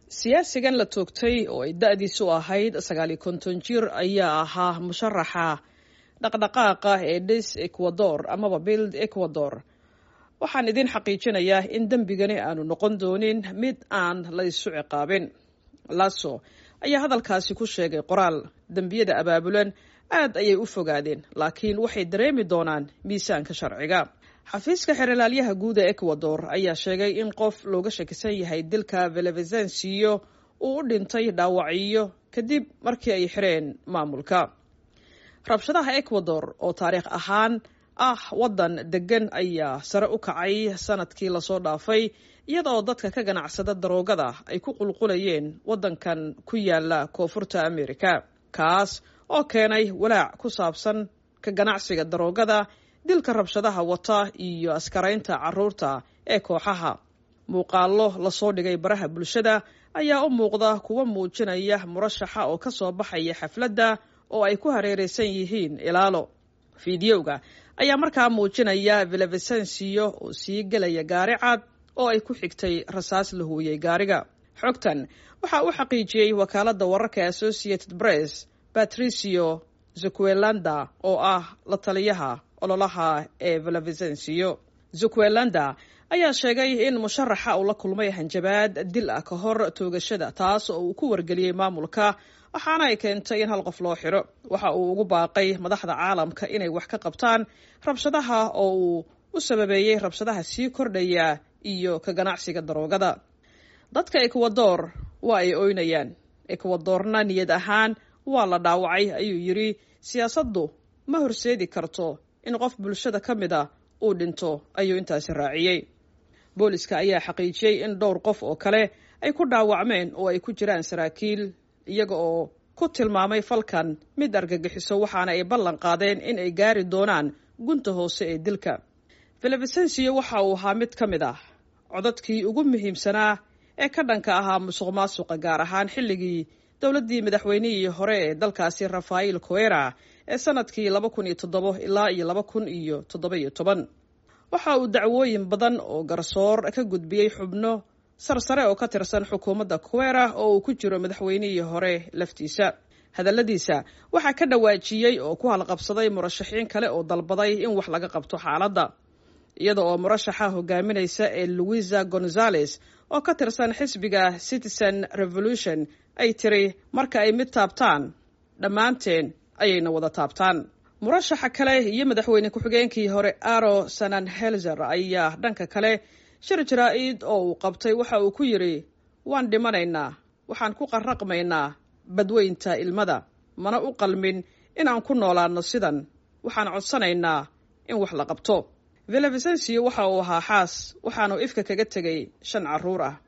siyaasigan la toogtay oo ay da-diisu ahayd sagaaliyo konton jir ayaa ahaa musharaxa dhaqdhaqaaqa ee dhis ecuador amaba bild ecuador waxaan idin xaqiijinayaa in dembigani aanu noqon doonin mid aan la isu ciqaabin laso ayaa hadalkaasi ku sheegay qoraal dembiyada abaabulan aad ayay u fogaadeen laakiin waxay dareemi doonaan miisaanka sharciga xafiiska xeralaalyaha guud ee ecuador ayaa sheegay in qof looga shakisan yahay dilka velevezensiyo uu u dhintay dhaawacyo kadib markii ay xireen maamulka rabshadaha ecuador oo taariikh ahaan ah waddan degan ayaa sare u kacay sanadkii lasoo dhaafay iyadaoo dadka ka ganacsada daroogada ay ku qulqulayeen waddankan ku yaala koonfurta america kaas oo keenay walaac ku saabsan ka ganacsiga daroogada dilka rabshadaha wata iyo askaraynta caruurta ee kooxaha muuqaallo lasoo dhigay baraha bulshada ayaa u muuqda kuwa muujinaya murashaxa oo ka soo baxaya xafladda oo ay ku hareeraysan yihiin ilaalo fideoga ayaa markaa muujinaya velevesensiyo oo sii gelaya gaari cad oo ay ku xigtay rasaas la huuyey gaariga xogtan waxaa u xaqiijiyey wakaaladda wararka associated press patricio zuquelanda oo ah la taliyaha ololaha ee velevesensiyo zuquelanda ayaa sheegay in musharaxa uu la kulmay hanjabaad dil ah ka hor toogashada taas oo uu ku wargeliyey maamulka waxaana ay keentay in hal qof loo xiro waxa uu ugu baaqay madaxda caalamka inay wax ka qabtaan rabshadaha oo uu u sababeeyey rabshadaha sii kordhaya iyo ka ganacsiga daroogada dadka ecuador waa ay oynayaan ecuadorna niyad ahaan waa la dhaawacay ayuu yidhi siyaasaddu ma horseedi karto in qof bulshada ka mid a uu dhinto ayuu intaasi raaciyey booliska ayaa xaqiijiyey in dhowr qof oo kale ay ku dhaawacmeen oo ay ku jiraan saraakiil iyaga oo ku tilmaamay falkan mid argagixiso waxaana ay ballan qaadeen in ay gaari doonaan gunta hoose ee dilka velevesensiyo waxa uu ahaa mid ka mid ah codadkii ugu muhiimsanaa ee ka dhanka ahaa musuq maasuqa gaar ahaan xilligii dowladdii madaxweynihii hore ee dalkaasi rafael coera ee sanadkii laba kun iyo toddobo ilaa iyo laba kun iyo toddoba iyo toban waxa uu dacwooyin badan oo garsoor ka gudbiyey xubno sarsare oo ka tirsan xukuumadda kuwera oo uu ku jiro madaxweynihii hore laftiisa hadalladiisa waxaa ka dhawaajiyey oo ku halqabsaday murashaxiin kale oo dalbaday in wax laga qabto xaaladda iyada oo murashaxa hogaaminaysa ee louisa gonzales oo ka tirsan xisbiga citizen revolution ay tiri marka ay mid taabtaan dhammaanteen ayayna wada taabtaan murashaxa kale iyo madaxweyne ku-xigeenkii hore aro sanan helzer ayaa dhanka kale shir jaraa-id oo uu qabtay waxa uu ku yidhi waan dhimanaynaa waxaan ku qarraqmaynaa badweynta ilmada mana u qalmin inaan ku noolaano sidan waxaan codsanaynaa in wax la qabto velevesensiyo waxa uu ahaa xaas waxaanu ifka kaga tegay shan carruur ah